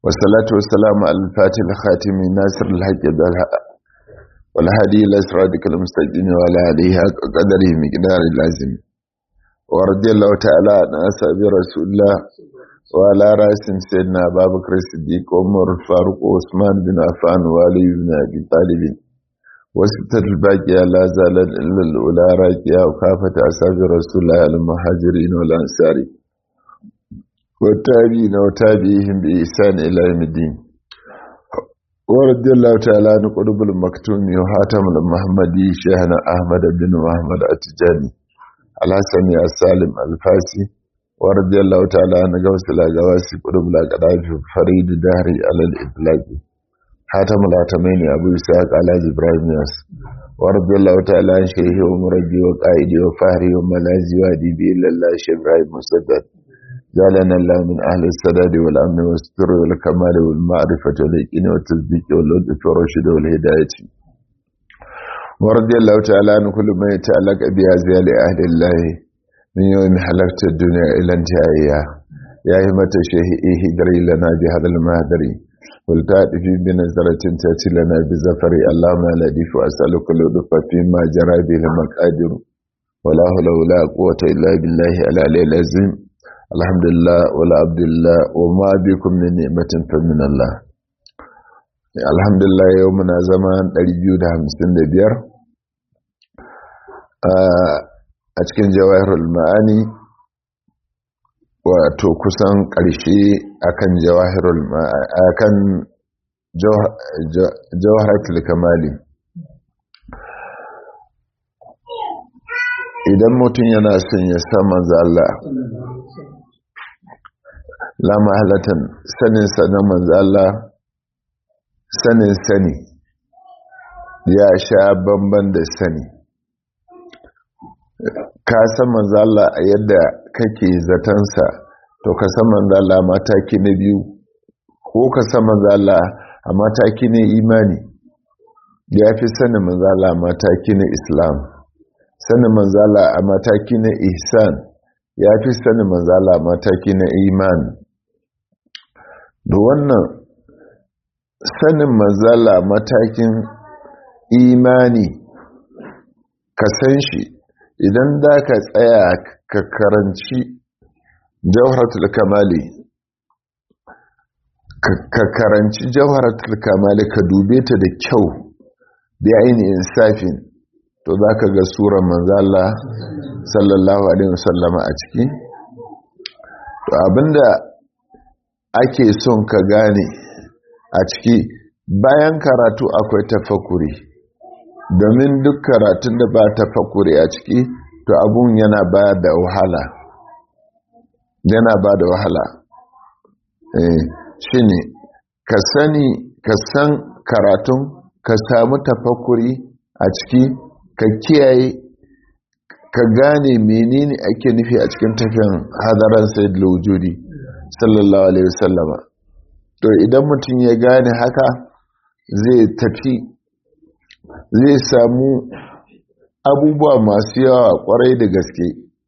والصلاة والسلام على الفاتح الخاتم ناصر الحق والهدي إلى صراطك المستقيم وعلى آله حق قدره مقدار اللازم ورضي الله تعالى عن أصحاب رسول الله وعلى رأس سيدنا أبا بكر الصديق وعمر الفاروق وعثمان بن عفان وعلي بن أبي طالب وستة الباقية لا زالت إلا الأولى راكية وكافة أصحاب رسول الله المهاجرين والأنصار والتابعين وتابعيهم بإحسان إلى يوم الدين ورضي الله تعالى عن قلوب المكتوم وحاتم المحمدي شيخنا أحمد بن محمد التجاني الحسني السالم الفاسي ورضي الله تعالى عن غوث الأغواسي قلوب الأقداف فريد دهري على الإطلاق حاتم العتمين أبو إسحاق على إبراهيم ياس ورضي الله تعالى عن شيخ ومربي وقائدي وفهري وملازي وادي إلا الله شيخ إبراهيم مسدد جعلنا الله من أهل السداد والأمن والستر والكمال والمعرفة واليقين والتصديق واللطف والرشد والهداية ورضي الله تعالى عن كل ما يتعلق بهذه لأهل الله من يوم حلقت الدنيا إلى انتهائها يا همة الشيخ إهدري لنا بهذا المهدري والتأتي بنزرة تأتي لنا بزفر اللهم لا ديف وأسألك اللطف فيما جرى به المقادر ولا حول ولا قوة إلا بالله العلي العظيم alhamdulillah wala abdullah wa ma bikum min ni'matin fa min Allah alhamdulillah yau muna zama 255 a cikin jawahirul ma'ani wato kusan ƙarshe akan jawahirul akan jawharatul kamali idan mutum yana son ya sa manzo Allah la mahalatan sanin sanin manzo Allah sanin sani ya sha bamban da sani ka san manzo Allah a yadda kake zatansa to ka san manzo Allah mataki na biyu ko ka san manzo Allah a mataki na imani ya fi sanin manzo Allah mataki na Islam sanin manzo Allah a mataki na ihsan ya fi sanin manzo Allah mataki na imani da wannan sanin manzala matakin imani ka san shi idan da ka tsaya ka karanci jawharatul kamali ka karanci jawharatul kamali ka dube ta da kyau da ainihin safin to za ka ga surar manzala sallallahu alaihi wasallama a ciki to abinda ake son ka gane a ciki bayan karatu akwai tafakuri domin duk karatun da ba tafakuri a ciki to abun yana ba da wahala yana ba da wahala shi ne ka sani ka san karatun ka samu tafakuri a ciki ka kiyaye ka gane menene ake nufi a cikin tafiyan hadaran sayyid wujudi sallallahu alaihi wasallama to idan mutum ya gane haka zai tafi zai samu abubuwa masu yawa kwarai da gaske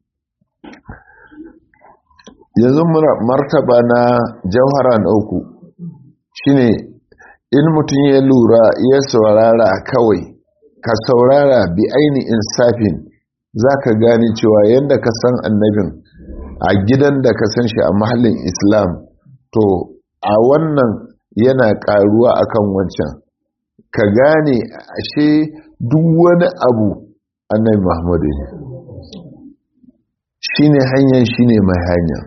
yanzu martaba na jauhara na uku shine in mutum ya lura ya saurara kawai ka saurara bi ainihin safin za ka gane cewa yadda ka san annabin a gidan da ka san shi a mahallin islam to a wannan yana karuwa akan wancan ka gane ashe duk wani abu annabi muhammadu ne shine hanyar shine mai hanya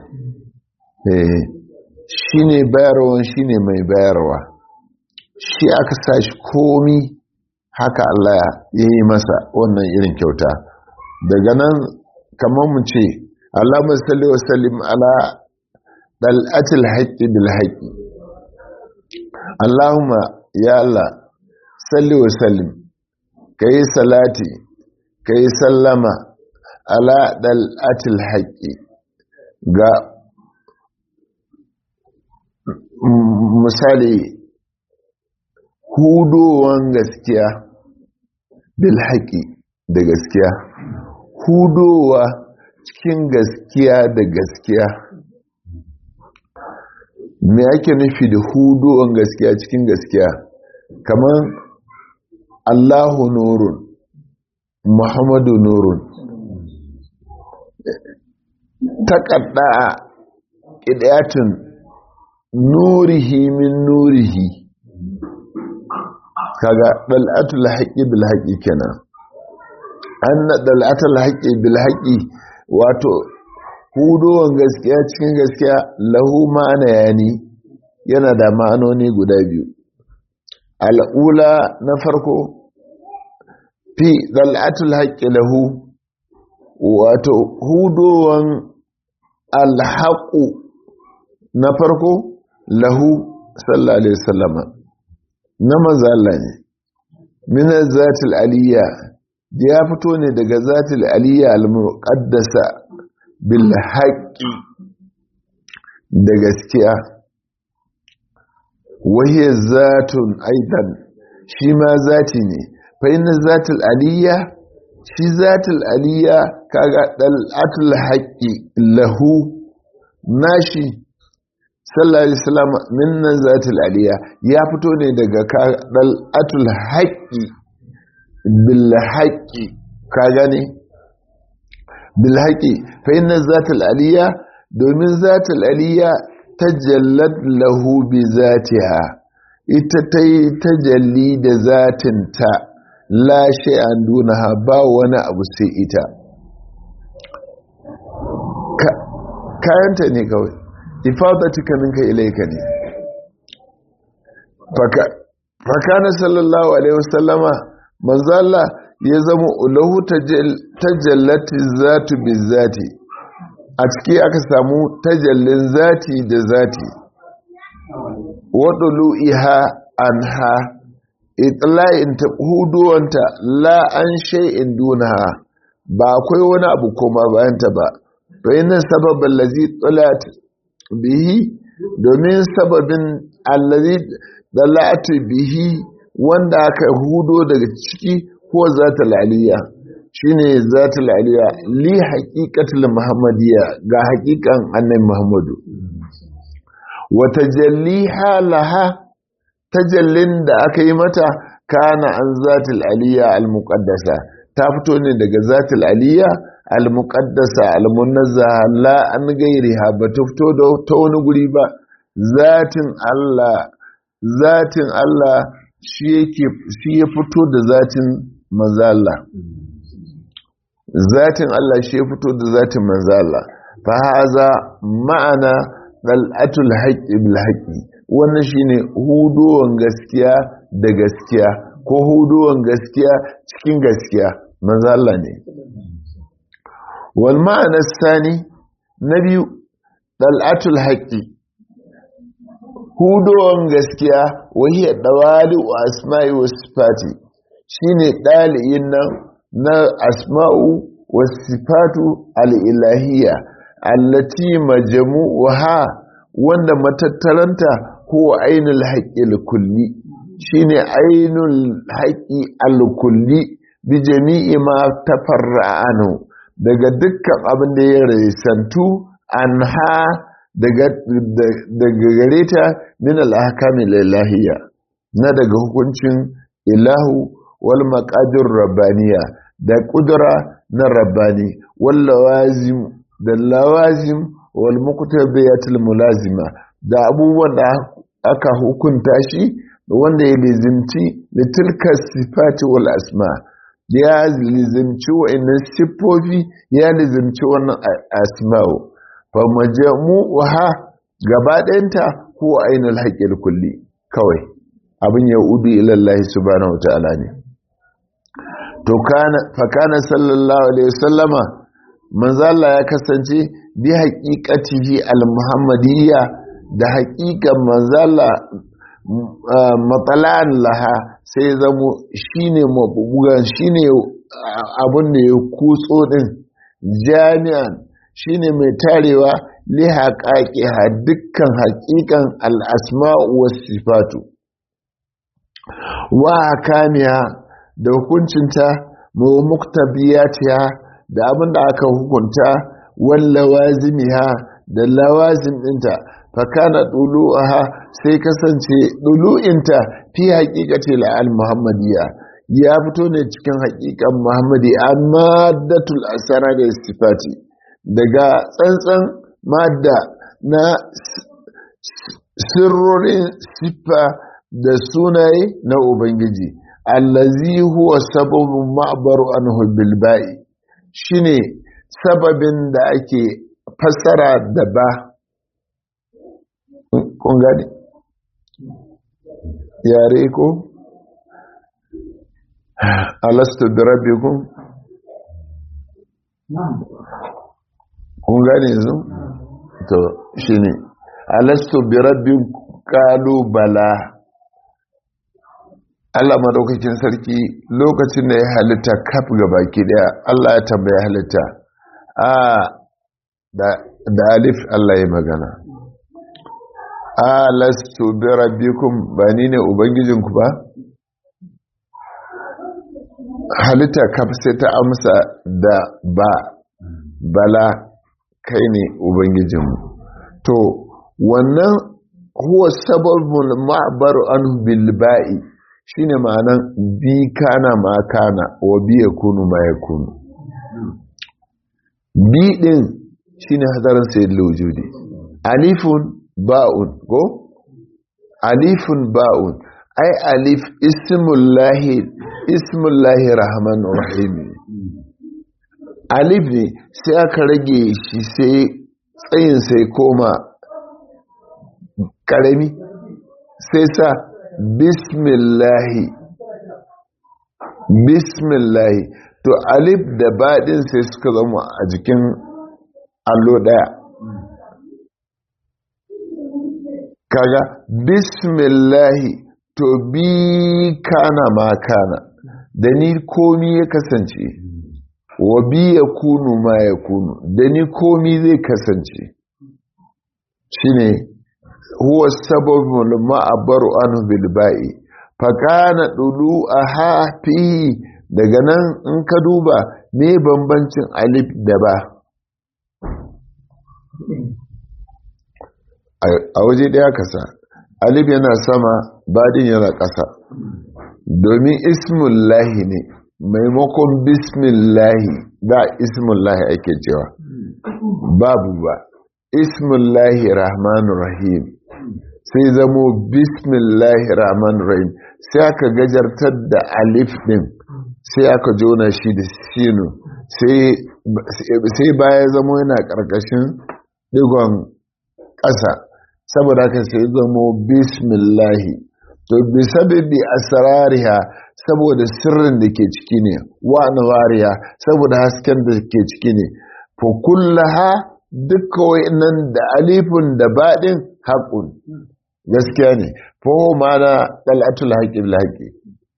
shine bayarwa shine mai bayarwa shi aka sa shi komi haka Allah ya yi masa wannan irin kyauta daga nan kamar mu ce Allahumma salli wa sallim ala dal'atil haqqi bil haqqi Allahumma ya Allah salli wa sallim kai salati kai sallama ala dal'atil haqqi ga misali hudowan gaskiya bil haqqi da gaskiya hudowa cikin gaskiya da gaskiya me ake nufi da huduwan gaskiya cikin gaskiya kamar allahu nurun muhammadu nurun taƙaɗa ƙidayatin nurihi min nurihi kaga ɗal'atul haƙi bil haƙi kenan an na ɗal'atul haƙi bil haƙi wato hudowan gaskiya cikin gaskiya lahu ma'ana yani yana da ma'anoni guda biyu al'ula na farko fi ɗal'atul haƙi lahu wato hudowan alhaƙu na farko lahu sallallahu alaihi wasallama na mazala ne min zatil aliyya ya fito ne daga zatil aliyya al-muqaddasa bil haqqi da gaskiya wahiya zatun aidan shi ma zati ne fa inna zatil aliyya shi zatil aliyya kaga dalatul haqqi lahu nashi sallallahu alaihi wasallam minna zatul aliyya ya fito ne daga kadal atul haqqi bil haqqi ka gane bil haqqi fa inna zatul aliyya domin zatul aliyya tajallat lahu bi zatiha ita ta yi tajalli da zatinta la shay'an dunaha ba wani abu sai ita kayanta ne kawai ifadatika minka ilayka ne faka fakana sallallahu alaihi wasallama manzo Allah ya zama ulahu tajallati zatu bizati a ciki aka samu tajallin zati da zati wadulu iha anha itla'in ta huduwanta la an shay'in dunaha ba akwai wani abu koma bayanta ba to inna sababal ladzi talat bihi domin sababin allazi dalatu bihi wanda aka hudo daga ciki ko zatul aliyya shine zatul aliyya li haqiqatul muhammadiyya ga haqiqan annabi muhammadu wa tajalliha laha tajallin da aka yi mata kana an zatul aliyya al-muqaddasa ta fito ne daga zatul aliyya al-muqaddasa al-munazzaha la an gairiha ba ta fito da ta wani guri ba zatin Allah zatin Allah shi yake shi ya fito da zatin manzo Allah zatin Allah shi ya fito da zatin manzo Allah fa haza ma'ana dal'atul haqqi bil haqqi wannan shine hudowan gaskiya da gaskiya ko hudowan gaskiya cikin gaskiya manzo Allah ne wal ma'ana sani na biyu dal'atul haqqi hudowan gaskiya wahiyar dawali wa asma'i wa sifati shine daliyin nan na asma'u wa sifatu al-ilahiyya allati majmu'uha wanda matattaranta ko ainul haqqil kulli shine ainul haqqi al-kulli bi jami'i ma tafarra'anu daga dukkan abin da ya raisantu anha daga gare ta min al-ahkami lilahiyya na daga hukuncin ilahu wal maqadir rabbaniya da kudura na rabbani wal lawazim da lawazim wal muqtabiyatul mulazima da abubuwan da aka hukunta shi wanda ya lizimci litilka sifati wal asma ya lizimci wa'annan siffofi ya lizimci wannan asma'u fa majmu'uha gaba ɗayanta ko ainul haqqil kulli kawai abin ya udu ila Allah subhanahu wataala ne to kana fa kana sallallahu alaihi wasallama manzo Allah ya kasance bi haqiqatihi al-muhammadiyya da haqiqan manzo Allah matsalan laha sai zamo shine mabugan shine abun da ya kutso din jami'an shine mai tarewa li haƙaƙiha dukkan haƙiƙan al'asma'u wasu sifatu wa hakamiya da hukuncinta mawa muktabiyatiha da abin da aka hukunta wal lawazimiha da lawazim ɗinta fakana ɗulu'aha sai kasance ɗulu'inta fi haƙiƙace la'al muhammadiyya ya fito ne cikin haƙiƙan muhammadi amma datul asara da istifati daga tsantsan madda na sirrorin siffa da sunaye na ubangiji allazi huwa sababin ma'abaru anhu bilba'i shine sababin da ake fassara da ba kun gani yare ko alastu bi rabbikum kun gani yanzu to shine alastu bi rabbikum qalu bala Allah madaukakin sarki lokacin da ya halitta kaf ga baki daya Allah ya tambaya halitta a da alif Allah ya magana alastu bi rabbikum ba ni ne ubangijinku ba halitta kaf sai ta amsa da ba bala kai ne ubangijinmu to wannan huwa sababul ma'baru anhu bil ba'i shine ma'anan bi kana ma kana wa bi yakunu ma yakunu bi din shine hadarin sayyid wujudi alifun ba'un ko alifun ba'un ai alif ismullahi ismullahi rahman rahim alif ne sai aka rage shi sai tsayin sai koma karami sai sa bismillahi bismillahi to alif da baɗin sai suka zama a jikin allo ɗaya kaga bismillahi to bi kana ma kana da ni komi ya kasance wa bi ya kunu ma ya kunu da ni komi zai kasance shine huwa sababul ma'abaru anhu bil ba'i fa kana dulu aha fi daga nan in ka duba me bambancin alif da ba a waje daya kasa alif yana sama badin yana ƙasa domin ismullahi ne maimakon bismillahi da ismullahi ake cewa babu ba ismullahi rahmanu rahim sai zamo bismillahi rahmanu rahim sai aka gajartar da alif din sai aka jona shi da sinu sai baya zamo yana ƙarƙashin digon ƙasa saboda haka sai zamo bismillahi to bi sababi asrariha saboda sirrin da ke ciki ne wa anwariha saboda hasken da ke ciki ne fa kullaha dukkan wayannan da alifun da badin haqqun gaskiya ne fa ma'ana dalatul haqqi bil haqqi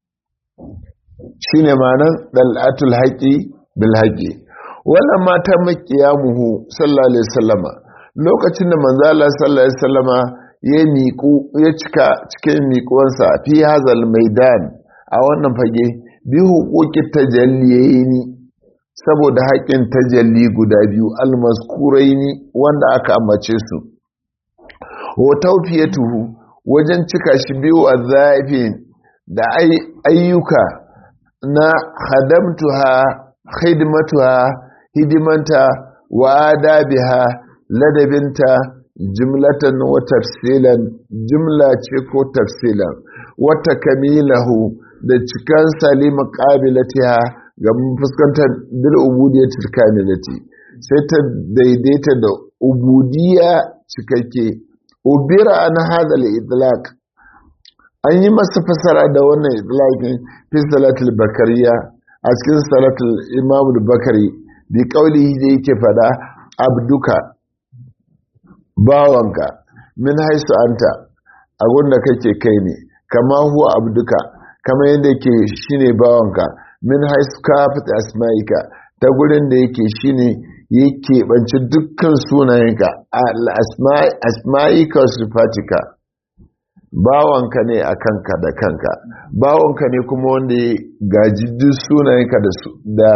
shine ma'anan dalatul haqqi bil haqqi wannan mata makiyamuhu sallallahu alaihi wasallama lokacin da manzo Allah sallallahu alaihi wasallama ya miƙu ya cika cikin miƙuwansa fi hazal maidan a wannan fage bi huquqi tajalliyini saboda haƙin tajalli guda biyu almaskuraini wanda aka ambace su wa tawfiyatuhu wajen cika shi biyu azafin da ayyuka na khadamtuha khidmatuha hidimanta wa adabiha ladabinta jumlatan wa tafsilan jumla ce ko tafsilan wata kamilahu da cikan salima qabilatiha ga fuskantar bil ubudiyatil kamilati sai ta daidaita da ubudiyya cikakke ubira an hada al idlaq an yi masa fasara da wannan idlaqin fi salatul bakariya a cikin salatul imam bakari bi qaulihi da yake fada abduka bawanka min haisu anta abun da kake kai ne kama huwa abduka kama yadda ke shine bawanka min haisu kafit asma'ika ta gurin da yake shine yake banci dukkan sunayenka asma'ika sifatika bawanka ne a kanka da kanka bawanka ne kuma wanda ya gaji duk sunayenka da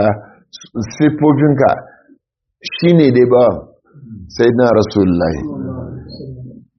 siffofinka shine dai bawan sai na rasulullahi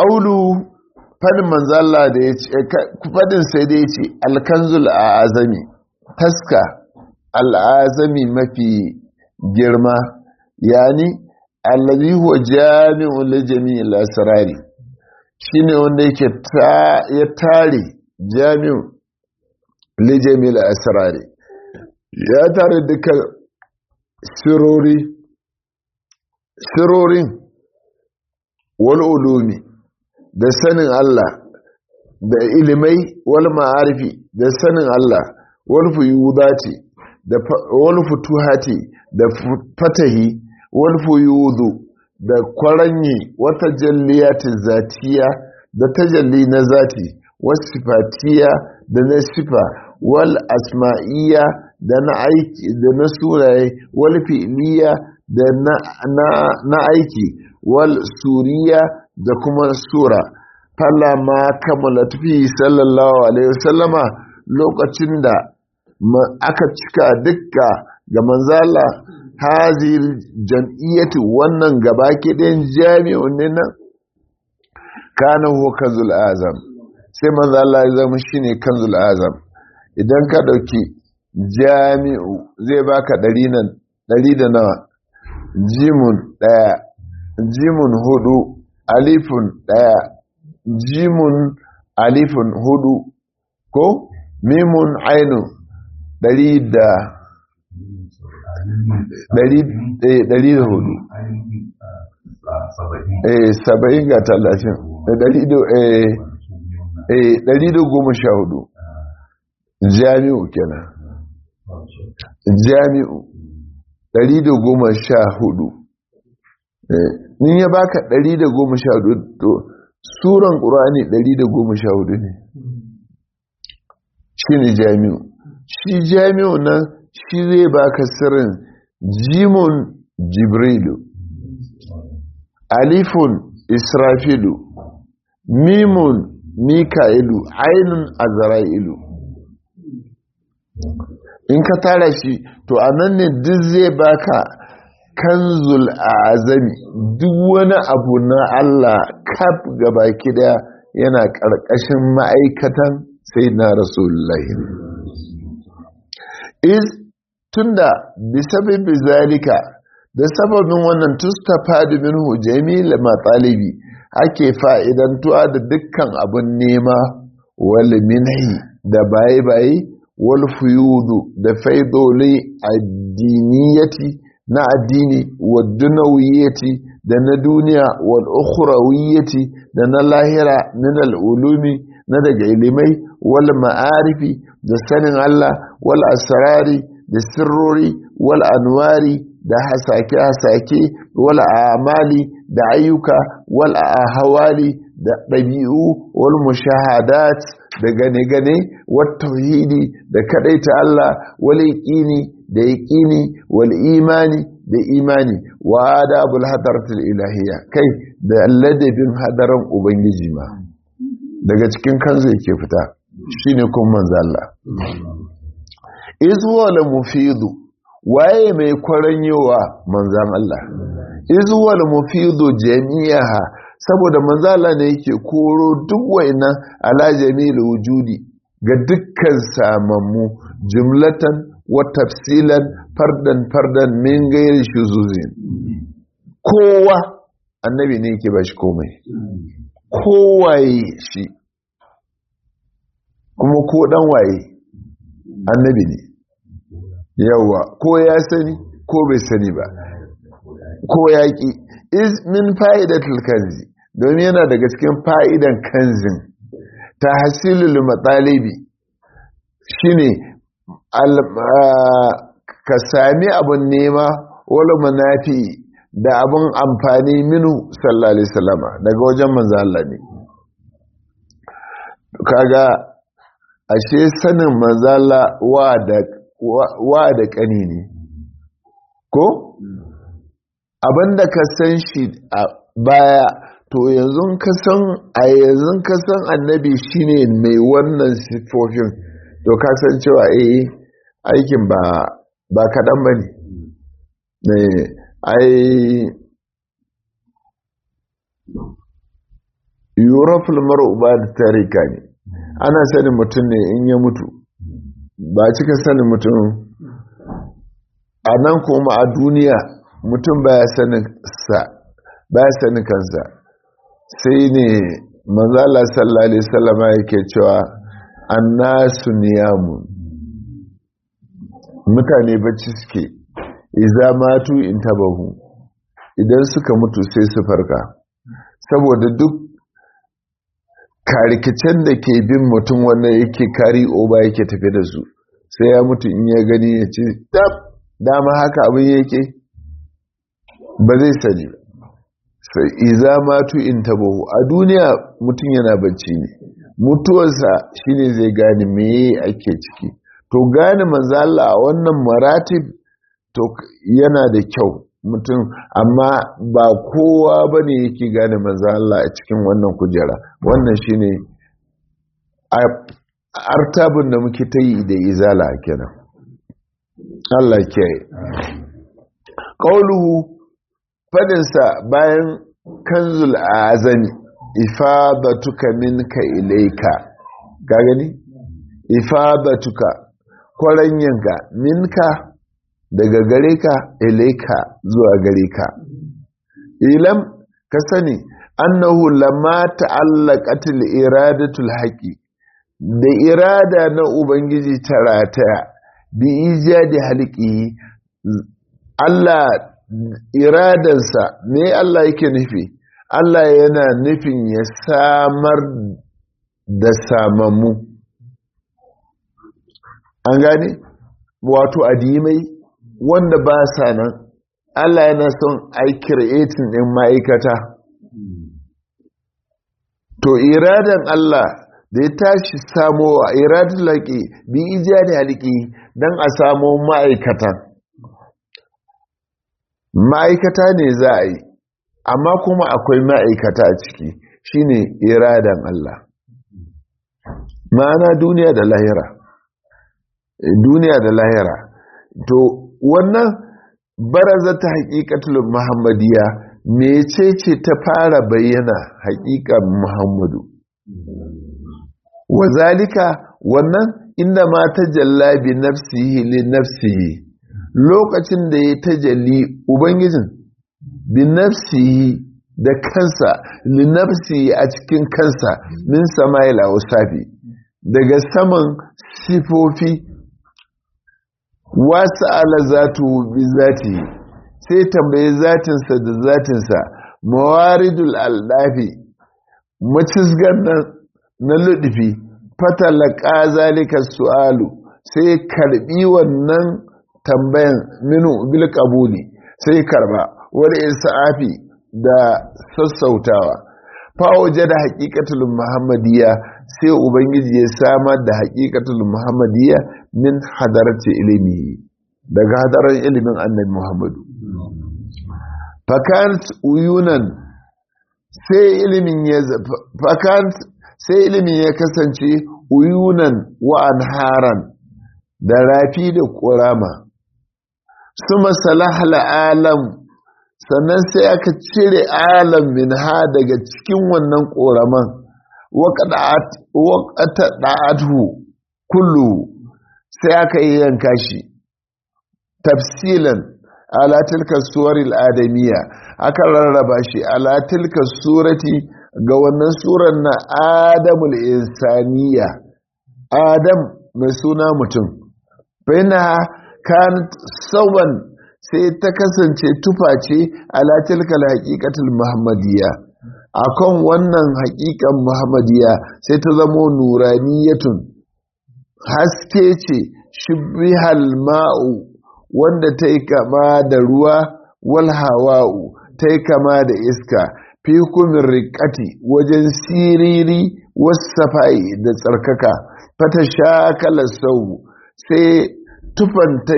ƙaulu fadin manzala da ya ce fadin sai da ya ce alkanzul a azami taska al'azami mafi girma yani allazi huwa jami'un li jami'il asrari shine wanda yake ya tare jami'un li jami'il asrari ya tare dukkan sirori sirorin wal ulumi da sanin Allah da ilimai wal ma'arifi da sanin Allah wal fuyudati da wal futuhati da fatahi wal fuyudu da kwaranyi wata jalliyati zatiya da tajalli na zati wasifatiya da na sifa wal asma'iyya da na aiki da na sunaye wal fi'liya da na aiki wal suriya da kuma sura ma kammala tafi sallallahu alaihi wasallama lokacin da aka cika dukka ga manzala hazil jam'iyyati wannan gaba kiɗin jami'un ne nan kana huwa kanzul azam sai manzala ya zama shine kanzul azam idan ka dauki jami'u zai baka ɗari nan ɗari da nawa jimun ɗaya jimun hudu alifun ɗaya jimun alifun hudu ko mimun ainu ɗari da ɗari da hudu saba'in ga talatin ɗari da goma sha hudu jami'u kenan jami'u ɗari da goma sha hudu in ya baka ɗari da goma sha hudu to suran ƙurani ɗari da goma sha hudu ne shi ne jami'u shi jami'u nan shi zai baka sirrin jimun jibrilu alifun israfilu mimun mika'ilu ainun azra'ilu in ka tara shi to a nan ne duk zai baka kanzul azami duk wani abu na Allah kaf gabaki daya yana ƙarƙashin ma'aikatan sai na rasulullahi is tunda bisababi zalika da sababin wannan tustafadu minhu jami'il matsalibi ake fa'idantuwa da dukkan abun nema wal minhi da baye-baye wal fuyudu da faidoli addiniyati na addini wa dunawiyyati da na duniya wal ukhrawiyyati da na lahira min al ulumi na daga ilimai wal ma'arifi da sanin Allah wal asrari da sirrori wal anwari da hasake hasake wal amali da ayyuka wal ahwali da ɗabi'u wal mushahadat da gane-gane wal tauhidi da kadaita Allah wal yaqini da yaqini wal imani da imani wa adabul hadaratul ilahiyya kai da ladabin hadaran ubangiji ma daga cikin kanzu yake fita shine kun manzo Allah izwal mufidu waye mai kwaranyowa manzan Allah izwal mufidu jami'aha saboda manzala ne yake koro duk wayannan ala jami'il wujudi ga dukkan samammu jumlatan wa tafsilan fardan fardan min gairi shuzuzin kowa annabi ne yake bashi komai kowaye shi kuma ko dan waye annabi ne yawa ko ya sani ko bai sani ba ko ya ki is min fa'idatul kanzi domin yana daga cikin fa'idan kanzin ta hasilul matsalibi shine ka sami abin nema wala manafi da abin amfani minu sallallahu alaihi wasallama daga wajen manzo Allah ne kaga ashe sanin manzo Allah wa da wa da kani ne ko abinda ka san shi a baya to yanzu ka san a yanzu ka san annabi shine mai wannan sifofin to ka san cewa eh aikin ba ba kaɗan ba ne ai yuraful mar'u ba da tarika ne ana sanin mutum ne in ya mutu ba cika sanin mutum a nan kuma a duniya mutum baya sanin sa baya sanin kansa sai ne manzala sallallahu alaihi wasallama yake cewa annasu niyamun mutane bacci suke iza matu in tabahu idan suka mutu sai su farka saboda duk karikicen da ke bin mutum wanda yake kari oba yake tafi da su sai ya mutu in ya gani ya ce dama haka abin yake ba zai sani sai iza matu in tabahu a duniya mutum yana bacci ne mutuwarsa shine zai gane meye ake ciki to gane manzala a wannan maratib to yana da kyau mutum amma ba kowa ba ne yake gane manzala a cikin wannan kujera wannan shine artabin da muke ta yi da izala kenan Allah ke ƙauluhu fadinsa bayan kanzul azami ifadatuka minka ilaika ga gani ifadatuka kwaranyanka minka daga gare ka ilaika zuwa gare ka ilam ka sani annahu lamma ta'allaqatil iradatul haqi da irada na ubangiji ta rataya bi ijadi halqi Allah iradansa me Allah yake nufi Allah yana nufin ya samar da samammu an gane wato adimai wanda ba sa nan Allah yana son ai creating din ma'aikata to iradan Allah da ya tashi samo iradun laƙi bi ijadi haliki don a samo ma'aikata ma'aikata ne za a yi amma kuma akwai ma'aikata a ciki shine iradan Allah ma'ana duniya da lahira duniya da lahira to wannan baraza ta haƙiƙatul muhammadiya mecece ta fara bayyana haƙiƙan muhammadu wazalika wannan inda ma ta jallabi nafsihi li nafsihi lokacin da ya tajalli ubangijin bi nafsihi da kansa li nafsihi a cikin kansa min sama'il ausafi daga saman sifofi wasu ala zatu bi zati sai tambaye zatinsa da zatinsa mawaridul aldafi macizgar na ludufi fatalaka zalika su'alu sai karbi wannan tambayan minu bil qabuli sai karba wal isafi da sassautawa fa da haqiqatul muhammadiyya sai ubangiji ya samar da haqiqatul muhammadiyya min hadarati ilimi daga hadarar ilimin annabi muhammadu fakant uyunan sai ilimin ya fakant sai ilimin ya kasance uyunan wa anharan da rafi da ƙorama su masalahal alam sannan sai aka cire alam min ha daga cikin wannan ƙoraman waƙata ɗa'atu kullu sai aka yi yanka shi tafsilan ala tilka suwaril adamiya aka rarraba shi ala tilka surati ga wannan surar na adamul insaniya adam mai suna mutum baina kan sauban sai ta kasance tufa ce ala tilka haqiqatul muhammadiyya akan wannan haƙiƙan muhammadiyya sai ta zamo nuraniyatun haske ce shibihal ma'u wanda ta yi kama da ruwa wal hawa'u ta yi kama da iska fi kumin riƙati wajen siriri wasafa'i da tsarkaka fata shakala sau sai tufan ta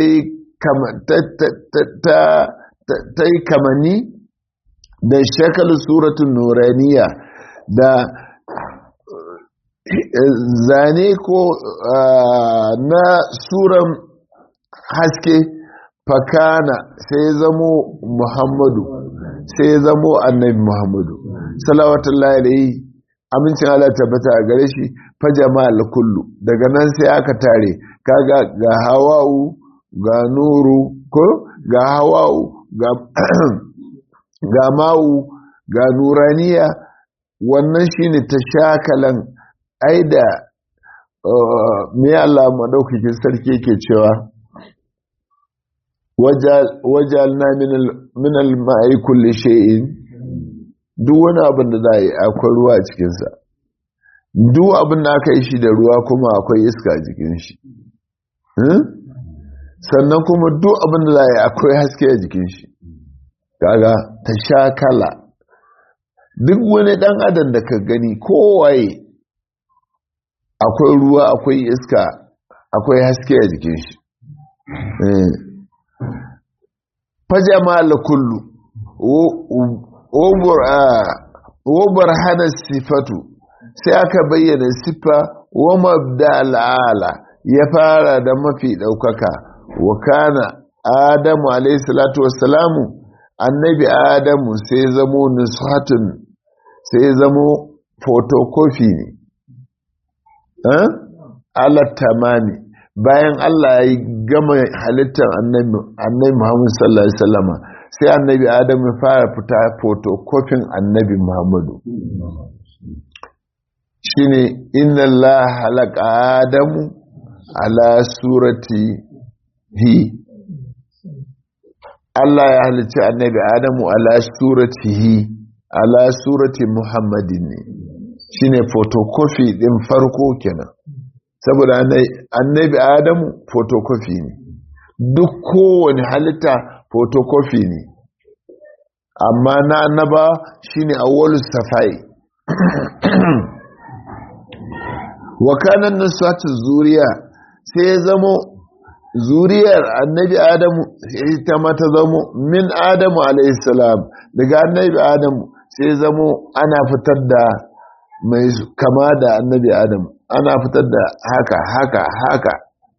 yi kamani da shakal suratun nuraniya da zane ko na suran haske fakana sai zamo muhammadu sai zamo annabi muhammadu salawatullahi alaihi amincin Allah tabbata a gare shi fa jama'al kullu daga nan sai aka tare kaga ga hawa'u ga nuru ko ga hawa'u ga ga ma'u ga nuraniya wannan shine tashakalan aida me Allah madaukakin sarki yake cewa wajalna min al-ma'i kulli shay'in duk wani abin da za yi akwai ruwa a cikinsa duk abin da aka yi shi da ruwa kuma akwai iska a jikin shi sannan kuma duk abin da za yi akwai haske a jikin shi kaga ta sha kala duk wani dan adam da ka gani kowaye akwai ruwa akwai iska akwai haske a jikin shi fajama la kullu wobar hana sifatu sai aka bayyana siffa wa mabda al'ala ya fara da mafi ɗaukaka wa kana adamu alaihissalatu wassalamu annabi adamu sai zamo nushatun sai zamo photocopy ne alattamani bayan Allah ya gama halittar annabi Muhammadu sallallahu Alaihi wasallama sai annabi Adamu ya fara fita fotokofin annabi Muhammadu shi ne inna Allah halaka Adamu ala surati hi Allah ya halicci annabi Adamu ala surati hi ala surati Muhammadin ne shi ne fotokofi ɗin farko kenan saboda annabi adamu photocopy ne duk kowane halitta photocopy ne amma na annaba shine awwalu safai wa kana nusatu zuriya sai ya zamo zuriyar annabi adamu ita ma ta zamo min adamu alayhi salam daga annabi adamu sai ya zamo ana fitar da mai kama da annabi adamu ana fitar da haka haka haka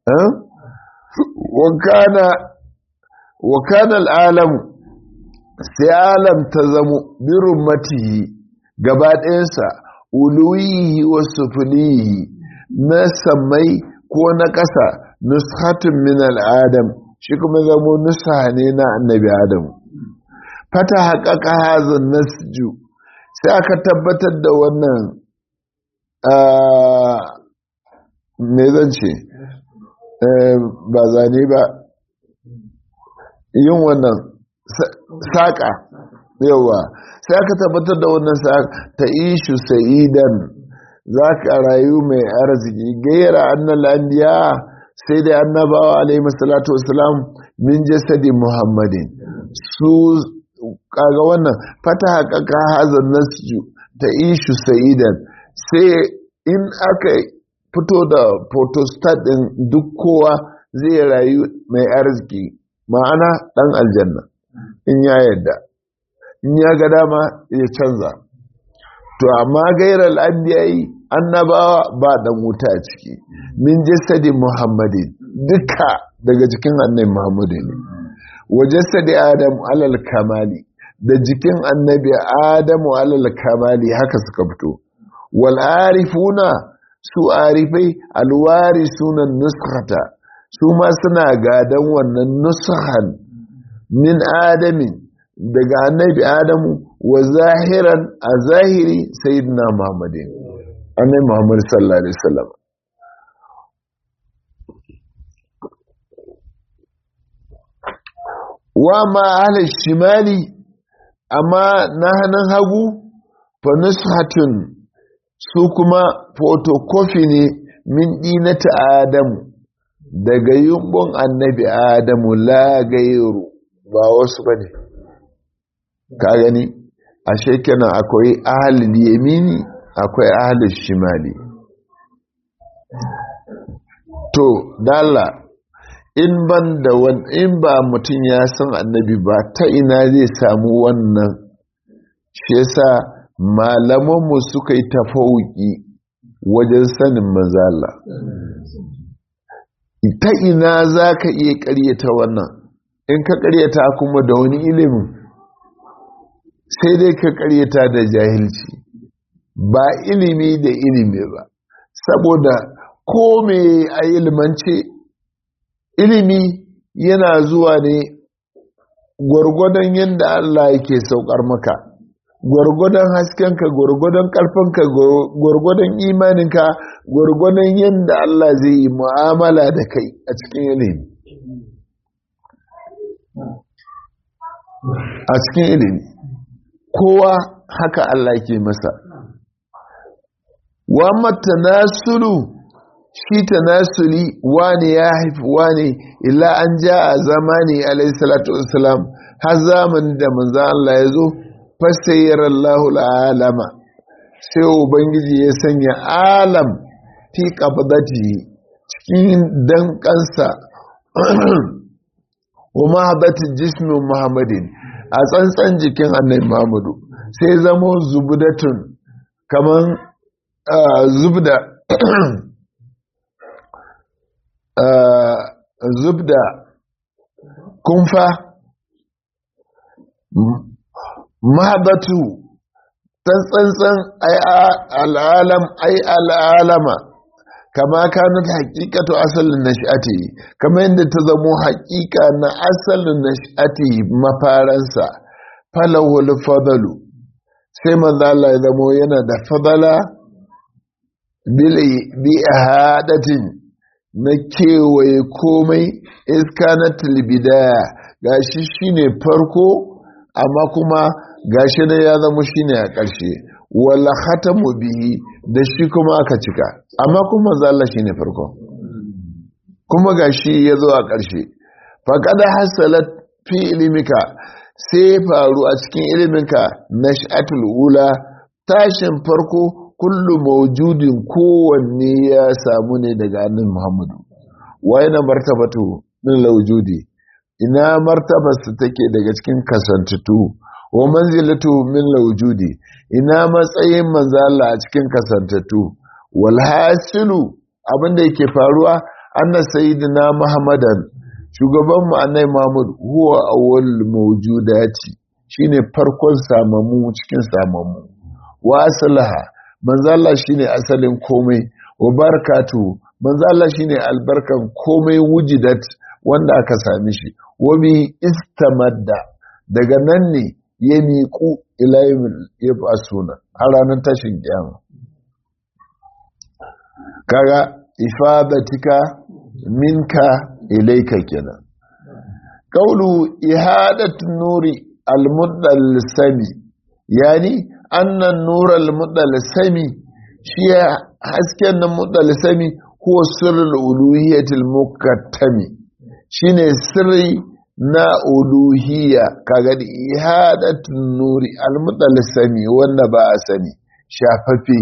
wakana al'alamu sai alam ta zamo birin matihi gaba ɗayansa uluwihi wasu fulihi na samai ko na ƙasa nushatun min al'adam shi kuma zamo nusa ne na annabi adamu fata haƙaƙa hazin nasju sai aka tabbatar da wannan me zan ce ba zane ba yin wannan saƙa yawa sai aka tabbatar da wannan saƙa ta ishu sa'idan za ka rayu mai arziki gaira annan lambiya sai dai annabawa alaihi salatu wasalam min jasadi muhammadin su kaga wannan fata haƙaƙa hazan nasu ta ishu sa'idan sai in aka fito da photostat ɗin duk kowa zai rayu mai arziki ma'ana ɗan aljanna in ya yadda in ya ga dama ya canza to amma gairar al'adiyai annabawa ba ɗan wuta a ciki min jasadi muhammadin duka daga jikin annabi muhammadu ne wa jasadi adam alal kamali da jikin annabi adamu alal kamali haka suka fito wal'arifuna su arifai alwari sunan nuskata su ma suna gadon wannan nuskan min adamin daga annabi adamu wa zahiran a zahiri sayyidina muhammadin annabi muhammad sallallahu alaihi wasallam wa ma ahli shimali amma na hannun hagu fa nushatun su kuma photocopy ne min dinata adamu daga yumbon annabi adamu la gairu ba wasu ba ne ka gani ashe kenan akwai ahalin yamini akwai ahalin shimali to dala in ban da in ba mutum ya san annabi ba ta ina zai samu wannan shi yasa malamanmu suka yi tafauki wajen sanin mazala ta ina za ka iya karyata wannan in ka karyata kuma da wani ilimin sai dai ka karyata da jahilci ba ilimi da ilimi ba saboda ko me a ilimance ilimi yana zuwa ne gwargwadon yadda Allah yake saukar maka gwargwadon haskenka gwargwadon ƙarfinka gwargwadon imaninka gwargwadon yadda Allah zai yi mu'amala da kai a cikin ilimi a cikin ilimi kowa haka Allah ke masa wa matanasulu shi tanasuli wani ya haifi wani illa an ja a zamani alayhi salatu wasalam har zamanin da manzo Allah ya zo fasayyar Allahu alama sai ubangiji ya sanya alam fi qabdati cikin dankansa wa mahadatin jismin muhammadin a tsantsan jikin annabi muhammadu sai zamo zubudatun kaman zubda zubda kumfa mahabatu tsantsan ai al'alam ai al'alama kama kanat haqiqatu asalin nash'ati kama yadda ta zamo haqiqa na asalin nash'ati mafaransa falahul fadalu sai manzo Allah ya zamo yana da fadala bil bi ahadatin na kewaye komai iska na tilbidaya gashi shine farko amma kuma gashi ne ya zama shine a ƙarshe wala khatamu bihi da shi kuma aka cika amma kuma zalla shine farko kuma gashi ya zo a ƙarshe faqad hasalat fi ilmika sai faru a cikin iliminka nash'atul ula tashin farko kullu mawjudin kowanne ya samu ne daga annabi Muhammadu wa yana martabatu min lawjudi ina martabarsa take daga cikin kasantutu wa manzilatu min lawjudi ina matsayin manzo Allah a cikin kasantutu wal hasilu abinda yake faruwa anna sayyidina Muhammadan shugaban mu annabi Muhammad huwa awwal mawjudati shine farkon samamu cikin samamu wa aslaha manzo Allah shine asalin komai wa barakatu manzo Allah shine albarkan komai wujidat wanda aka sami shi wa bi istamadda daga nan ne ya miƙu ila yab'asuna a ranar tashin kiyama kaga ifadatika minka ilaika kenan qawlu ihadat nuri al sami yani annan nural sami shi hasken nan sami ko sirrul uluhiyatil mukattami shine sirri na uluhiyya kaga ihadat nuri al sami wanda ba a sani shafaffe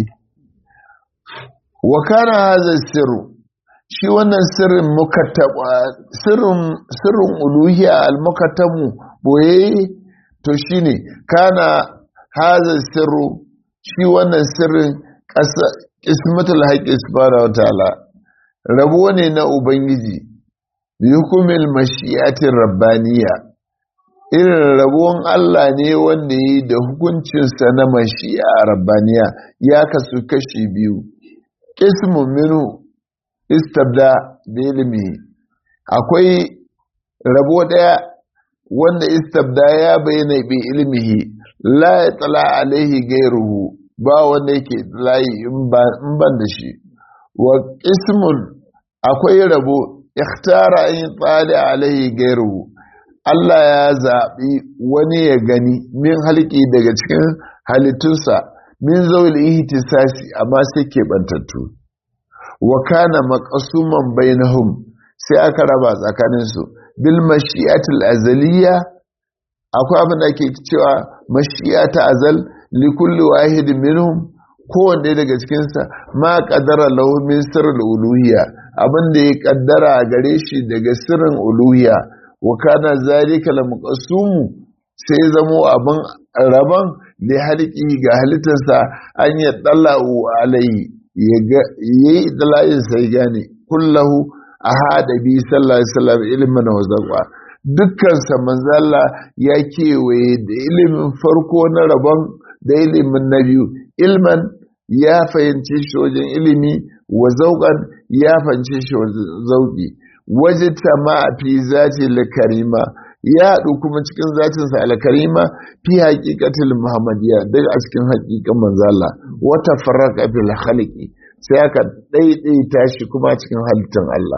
wa kana hadha sirru shi wannan sirrin mukattaba sirrin sirrin uluhiyya al mukattamu boye to shine kana haza sirru shi wannan sirrin ismatul haqqi subhanahu wataala rabo ne na ubangiji hukumil mashi'atin rabbaniya irin rabon Allah ne wanda yi da hukuncinsa na mashi'a rabbaniya ya kasu kashi biyu ismu minu istabda da ilimi akwai rabo daya wanda istabda ya bayyana bi ilmihi la ya tsala alaihi gairuhu ba wanda yake layi in ban da shi wa ismun akwai rabo ikhtara in tsali alaihi gairuhu Allah ya zaɓi wani ya gani min halki daga cikin halittunsa min zaul ihtisasi amma sai ke bantattu wa kana maqsuman bainahum sai aka raba tsakaninsu bil mashi'atil azaliyya akwai abin da ake cewa mashiya ta azal likulli wahidin minhum kowanne daga cikinsa ma kaddara lahu min sirrul uluhiyya abin da ya kaddara a gare shi daga sirrin uluhiyya wa kana zalika la muqassumu sai zamo abin raban da halki ga halittarsa an ya dallahu alai ya yi dalayin sai gane kullahu ahada bi sallallahu alaihi wasallam ilman wa zaqwa dukkansa manzala ya kewaye da ilimin farko na rabon da ilimin na biyu ilman ya fahimci shi wajen ilimi wa zauƙan ya fahimci shi wajen zauƙi waje ma fi zati karima ya haɗu kuma cikin zatinsa alkarima fi haƙiƙatul muhammadiyya duk a cikin haƙiƙan manzala wata farraka fil khalqi sai aka ɗaiɗaita shi kuma cikin halittar Allah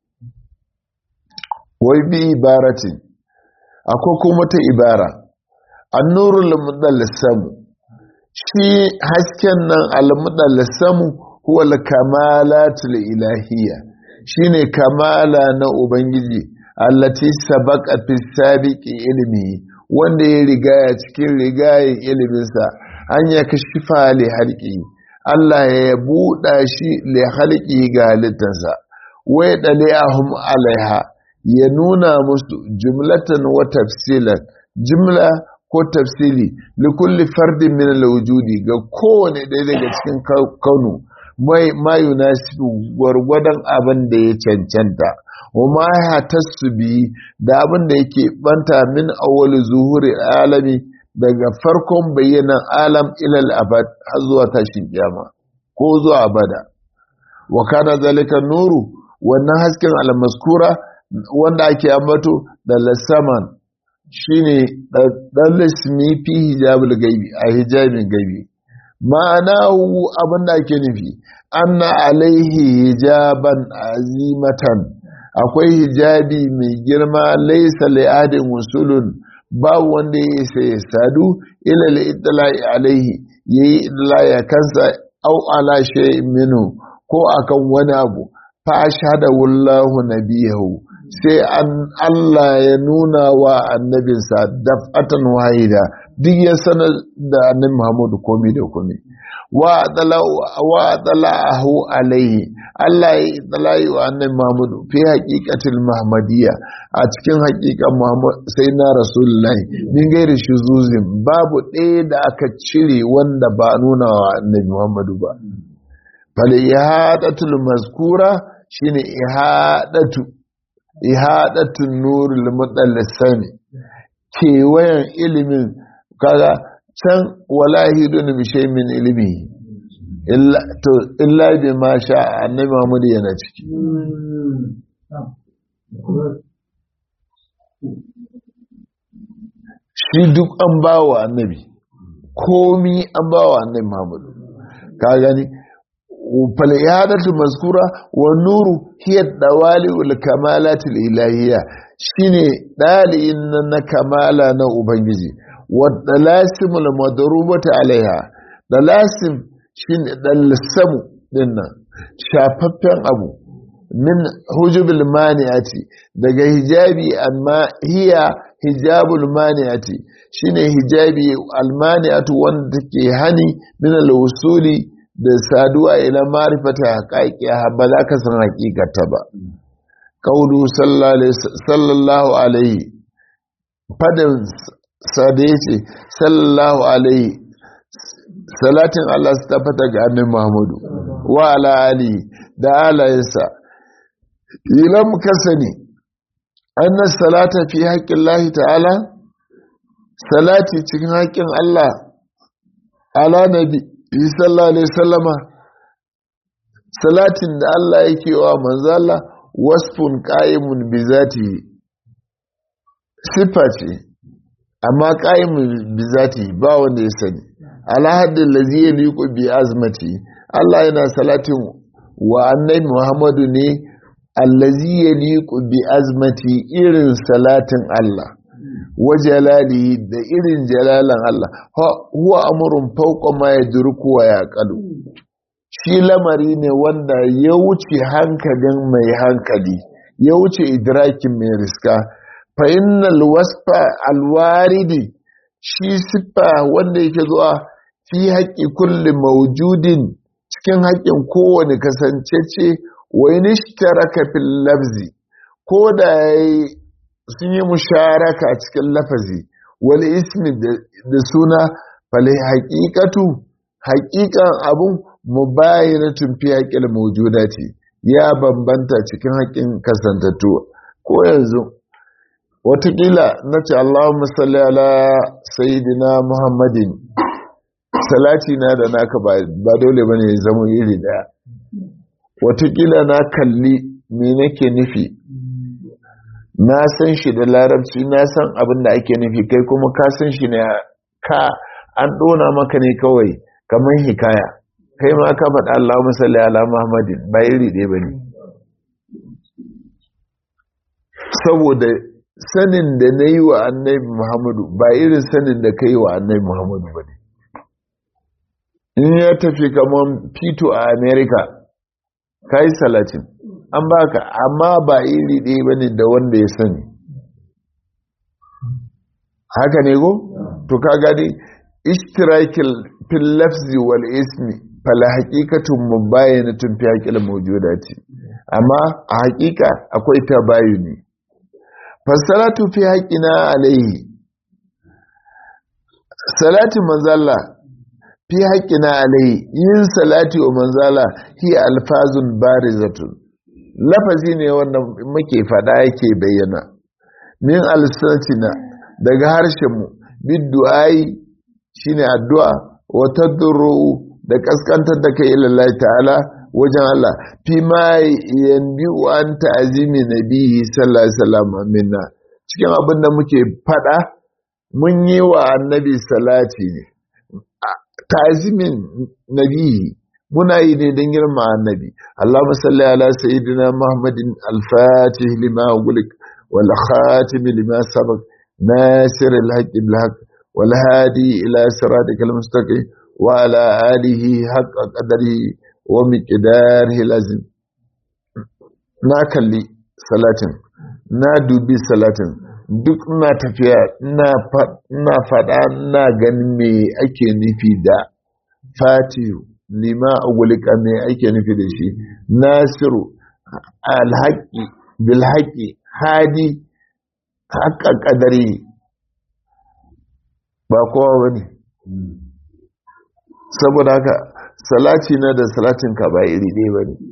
wai bi ibaratin akwai kuma ta ibara annurul mudallisamu shi hasken nan al-mudallisamu huwa al-kamalatul ilahiyya shine kamala na ubangiji allati sabaqa fi sabiqi ilmi wanda ya rigaya cikin rigayen iliminsa an ya kashifa li halqi Allah ya buɗa shi li halqi ga halittarsa wai dalihum alaiha ya nuna musu jumlatan wa tafsilan jumla ko tafsili li kulli fardin min al-wujudi ga kowane ɗaya daga cikin kaunu mai ma yunasibu gwargwadon abin da ya cancanta wa ma ya tasbi da abin da yake banta min awwal zuhuri alami daga farkon bayyanan alam ilal abad har zuwa tashin kiyama ko zuwa abada wa kana zalika nuru wannan hasken almaskura wanda ake ambato da lasaman shine dan lismi fi hijabul gaibi a hijabin gaibi ma'ana abin da ake nufi anna alaihi hijaban azimatan akwai hijabi mai girma laisa li'adin wusulun babu wanda ya isa ya sadu ila li'itla'i alaihi yayi idla'i kansa au ala shay'in minhu ko akan wani abu fa ashhadu wallahu nabiyahu sai an Allah ya nuna wa annabinsa daf'atan wahida duk ya sanar da annabi Muhammadu komai da komai wa adala'ahu alaihi Allah ya idala'i wa annabi Muhammadu fi haqiqatil Muhammadiyya a cikin haqiqan Muhammad sai na Rasulullahi min gairi shuzuzin babu ɗaya da aka cire wanda ba nuna wa annabi Muhammadu ba fal ihadatul mazkura shine ihadatu ihadatun nurul mudallisami kewayen ilimin kaga can wala hidun bishay min ilimi illa to illa bi ma sha annabi Muhammad yana ciki shi duk an bawa annabi komi an bawa annabi Muhammad ka gani فالإعادة المذكورة والنور هي الدوالي والكمالات الإلهية شيني دالي إننا كمالا نوبنجي والدلاسم المضروبة عليها دلاسم شيني دلسم لنا شاففين أبو من حجب المانعة daga hijabi amma hiya hijabul mani'ati shine hijabi almani'atu wanda take hani min al-wusuli da saduwa ila marifata haƙaƙiya ba za ka san haƙiƙata ba ƙaunu sallallahu alaihi fadin sade ce sallallahu alaihi salatin Allah su tafata ga annin Muhammadu wa ala ali da alayensa ilam ka sani annas salata fi haƙƙin lahi ta'ala salati cikin haƙƙin Allah ala nabi sallallahu alaihi sallama salatin da Allah yake wa manzala wasfun qa'imun bi zati sifa ce amma qa'imun bi zati ba wanda ya sani ala haddin lazi yaliqu bi azmati Allah yana salatin wa annabi Muhammadu ne allazi yaliqu bi azmati irin salatin Allah wa jalalihi da irin jalalan Allah huwa amrun fawqa ma yadruku wa yaqalu shi lamari ne wanda ya wuce hankalin mai hankali ya wuce idrakin mai riska fa innal wasfa alwaridi shi siffa wanda yake zuwa fi haƙƙi kulli mawjudin cikin haƙƙin kowane kasancece wa inishtaraka fil lafzi ko da sun yi musharaka cikin lafazi wal ismi da suna fal haqiqatu haqiqan abun mubayinatun fi haqqil mawjudati ya bambanta cikin haƙƙin kasantattu ko yanzu watakila na ce Allahumma salli ala sayyidina Muhammadin salati na da naka ba dole ba ne zama iri daya watakila na kalli me nake nufi na san shi da larabci na san abin da ake nufi kai kuma ka san shi ne ka an ɗona maka ne kawai kamar hikaya kai ma ka faɗa Allah musalli ala Muhammadin ba iri ɗaya ba ne saboda sanin da na yi wa annabi Muhammadu ba irin sanin da ka yi wa annabi Muhammadu ba ne in ya tafi kamar fito a Amerika ka yi salatin an baka amma ba iri ɗaya ba ne da wanda ya sani haka ne go? to ka gani ishtirakil fil lafzi wal ismi fala haqiqatun mubayyanatun fi haqqil mawjudati amma a haƙiƙa akwai tabayuni fasalatu fi haqqina alayhi salati manzalla fi haqqina alayhi yin salati wa manzala hi alfazun barizatun lafazi ne wanda muke fada yake bayyana min alsatina daga harshen mu biddu'ai shine addu'a wa tadru da kaskantar da kai ila ta'ala wajen Allah fi ma yanbi an ta'zimi nabihi sallallahu alaihi wasallam minna cikin abin da muke fada mun yi wa annabi salati ne ta'zimin nabihi muna yi ne don girma annabi Allahumma salli ala sayyidina Muhammadin al-fatih lima ughliq wal khatim lima sabaq nasir al-haqq bil haqq wal hadi ila siratikal mustaqim wa ala alihi haqqa qadari wa miqdarihi lazim na kalli salatin na dubi salatin duk ina tafiya ina faɗa ina ganin me ake nufi da fatihu lima agulika me ake nufi da shi nasiru alhaƙi bilhaƙi hadi haƙa ƙadari ba kowa ba ne saboda haka salati na da salatinka ba iri ɗaya ba ne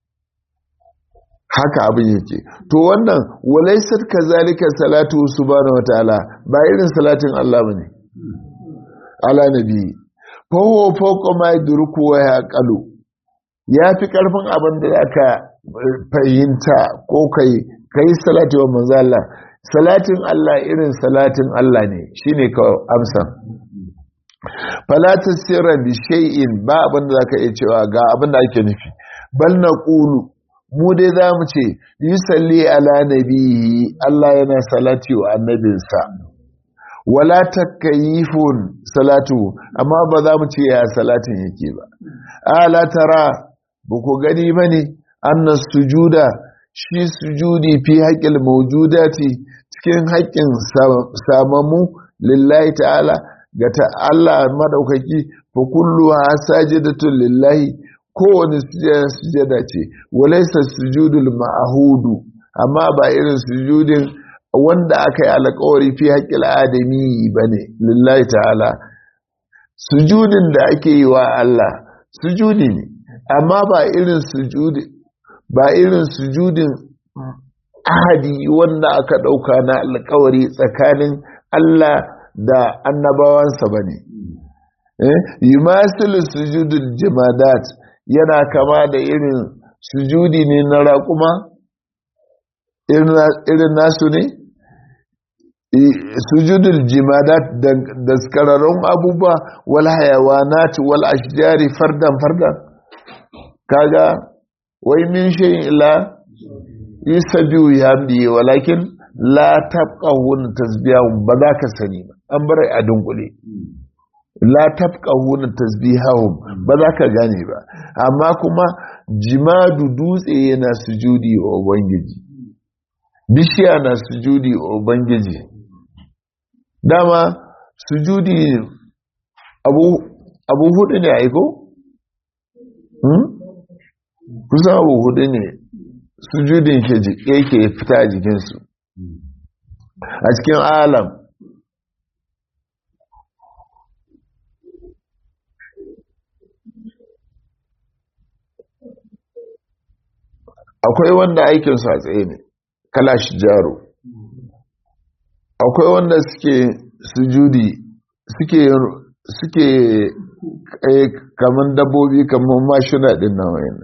haka abin yake to wannan walaisar ka zalika salatu subhanahu wataala ba irin salatin Allah ba ne ala nabi fawo fauko ma durku wa ya kalu ya fi karfin abin da aka fahimta ko kai kai salati wa manzo Allah salatin Allah irin salatin Allah ne shine ka amsa fala tasira bi shay'in ba abin da zaka iya cewa ga abin da ake nufi bal naqulu mu dai za mu ce yusalli ala nabihi Allah yana salati wa annabinsa wala takayifun salatu amma ba za mu ce ya salatin yake ba ala tara ba ku gani ba ne annas sujuda shi sujudi fi haƙƙil mawjudati cikin haƙƙin samamu lillahi ta'ala ga ta Allah madaukaki fa kullu sajidatun lillahi kowane sujada ce walaisa sujudul ma'ahudu amma ba irin sujudin wanda aka yi alkawari fi haƙƙil adami ba ne lillahi ta'ala sujudin da ake yi wa Allah sujudi ne amma ba irin sujudi ba irin sujudin ahadi wanda aka ɗauka na alkawari tsakanin Allah da annabawansa ba ne yi masu sujudul jimadat yana kama da irin sujudi ne na raƙuma irin nasu ne sujudul jimadat da skararrun abubuwa wal hayawanat wal ashjari fardan fardan kaga wai min shayin ila yusabbihu yamdi walakin la tabqahun tasbihahum ba za ka sani ba an bar a dunkule la tafqahuna tasbihahum ba za ka gane ba amma kuma jimadu dutse yana sujudi wa ubangiji bishiya na sujudi wa ubangiji dama sujudi abu abu hudu ne aiko hmm? kusan abu hudu ne sujudin yake fita a jikinsu a cikin alam akwai wanda aikinsu a tsaye ne kalashi jaro akwai wanda suke sujudi suke suke kamar dabbobi kamar mashina din nan wayan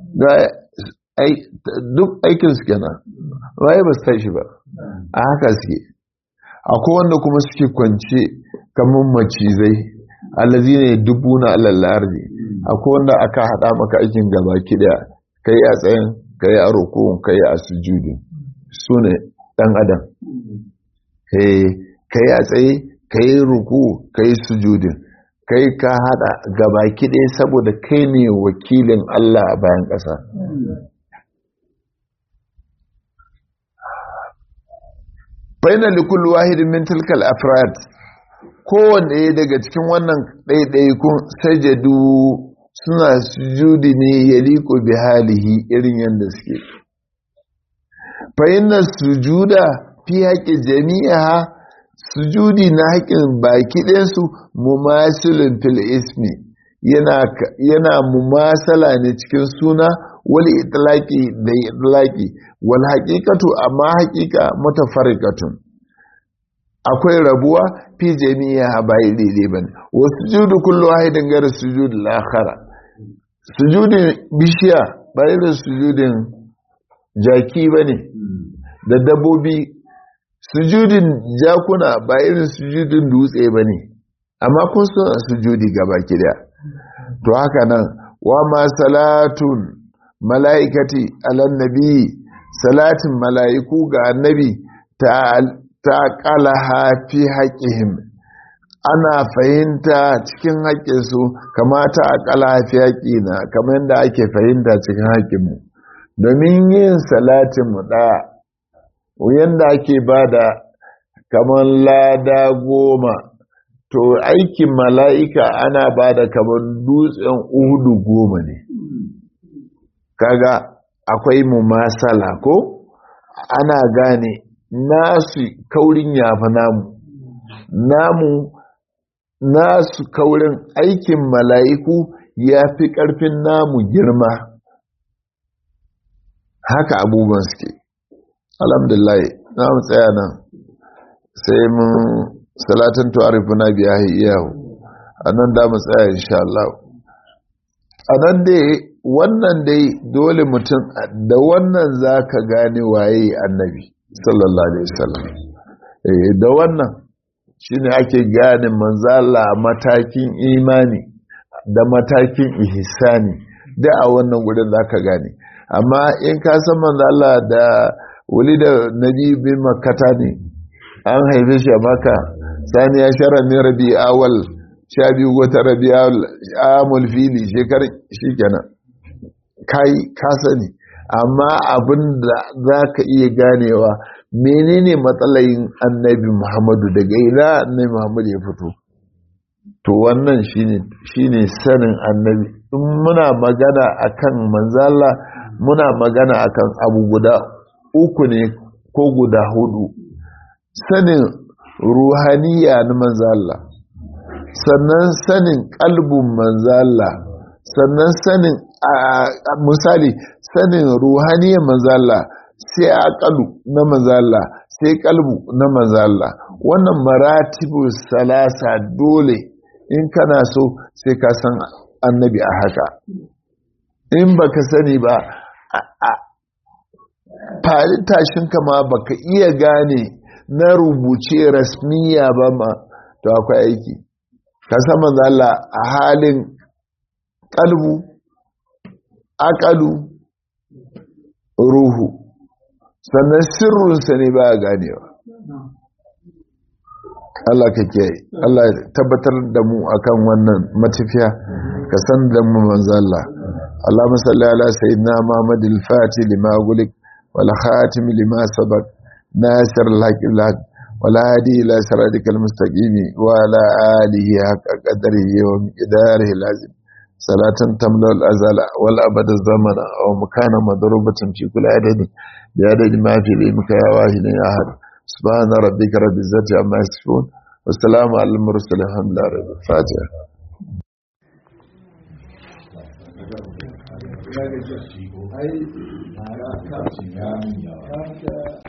duk aikin su kenan waye ba su tashi ba a haka suke akwai wanda kuma suke kwance kamar macizai alazi ne dubu na alallardi akwai wanda aka haɗa maka aikin gaba kiɗa kai a tsayin kai a rukun kai a sujudi su ne ɗan adam kai a tsaye kai ruku kai sujudin kai ka haɗa gaba kiɗe saboda kai ne wakilin Allah a bayan ƙasa baina likul wahidin min tilkal afrad kowanne daga cikin wannan ɗaiɗaikun sajadu suna sujudi ne ya liko bi halihi irin yadda suke fa'inna sujuda fi haƙƙin jami'a sujudi na haƙƙin baki ɗinsu mumasilin fil ismi yana mumasala ne cikin suna wal itlaqi da itlaqi wal haqiqatu amma haqiqa mutafarriqatun akwai rabuwa fi jami'a ba daidai bane wa sujudu kullu wahidin gar sujud al-akhara sujudin bishiya ba irin sujudin jaki bane da dabbobi sujudin jakuna ba irin sujudin dutse bane amma kun suna sujudi gaba kida to haka nan wa ma salatun mala'ikati alan nabi salatin mala'iku ga annabi ta ƙalaha fi haƙihim ana fahimta cikin haƙƙinsu kamata a ƙalaha fi haƙina kamar yadda ake fahimta cikin haƙƙinmu domin yin salatin mu ɗaya yadda ake ba da kamar lada goma to aikin mala'ika ana ba da kamar dutsen uhudu goma ne kaga akwai mu masala ko ana gane nasu kaurin yafi namu namu nasu kaurin aikin mala'iku ya fi ƙarfin namu girma haka abubuwan suke alhamdulillah na mu tsaya nan sai mun salatin tuwarifu na biya iyahu a nan da mu tsaya insha Allah a nan dai wannan dai dole mutum da wannan za ka gane waye annabi sallallahu alaihi wasallam da wannan shine ake gane manzala matakin imani da matakin ihsani da a wannan gurin za ka gane amma in ka san manzala da wuli da nabi bin makata ne an haife shi a maka sani ya shara ne rabi awal sha biyu wata rabi amul fili shekarar shi kenan kai ka sani amma abin da za ka iya ganewa menene matsalayin annabi muhammadu daga ina annabi muhammadu ya fito to wannan shine sanin annabi in muna magana akan manzala muna magana akan abu guda uku ne ko guda hudu sanin ruhaniya na manzala sannan sanin kalbin manzala sannan sanin misali sanin ruhaniyar manzala sai akalu na manzala sai kalbu na manzala wannan maratibu salasa dole in kana so sai ka san annabi a haka in baka sani ba fari tashin kama baka iya gane na rubuce rasmiya ba ma to akwai aiki ka san manzala a halin kalbu akalu ruhu sannan sirrinsa ne ba ganewa Allah ka kiyaye Allah tabbatar da mu akan wannan matafiya ka san da mu manzo Allah Allahumma salli ala sayyidina Muhammad al-Fatih lima gulik wal khatim lima sabaq nasir al-haq al-haq wal hadi ila siratikal mustaqim wa ala alihi haqqa qadrihi wa miqdarihi al-azim salatan tamla al-azal wal abad az-zaman aw makana madrubatan fi kulli adadin bi adadi ma fi ilmika ya wahid ya ahad سبحان ربك رب العزة عما يصفون والسلام على المرسلين الحمد لله رب الفاتحة ai mara kafin ya